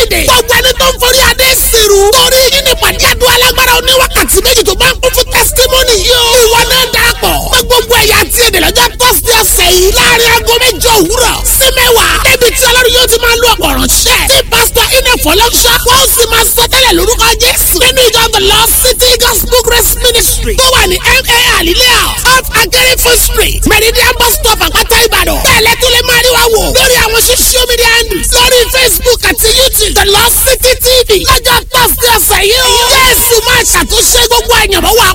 èdè. gbogbo ẹni tó ń forí adé sírù. torí yín ní pàdé àdúrà alágbára oníwákàtí méjì tó bá ń kún fún testimony yìí o. ìwọ náà darapọ̀. pé gbogbo ẹ̀yà àti èdè lọ́jọ́ tọ́sí ọ̀sẹ̀ yìí. láàrin aago mẹ́jọ òwúrọ̀ sí mẹ́wàá. débi tí ọlọ́run yóò ti máa lo ọ̀pọ̀ ránṣẹ́. tí pásítọ̀ iná fọlọ́ṣọ́. wọ́n sì máa sọ tẹ́lẹ̀ lórúkọ jésù. nínú ìjọ the Lord City Gospel Grace Ministry. tó wà ní ma alilea off akérèfé street. meridian bus stop àpáta ìbàdàn. bẹ́ẹ̀lẹ́ tó lè máa rí wa wò. lórí àwọn social media handles. lórí facebook àti youtube the Lord City TV. lọ́jọ́ thursday ọ̀sẹ̀ yìí o. jésù máa ṣàtúnṣe gbogbo àyànmọ́ wa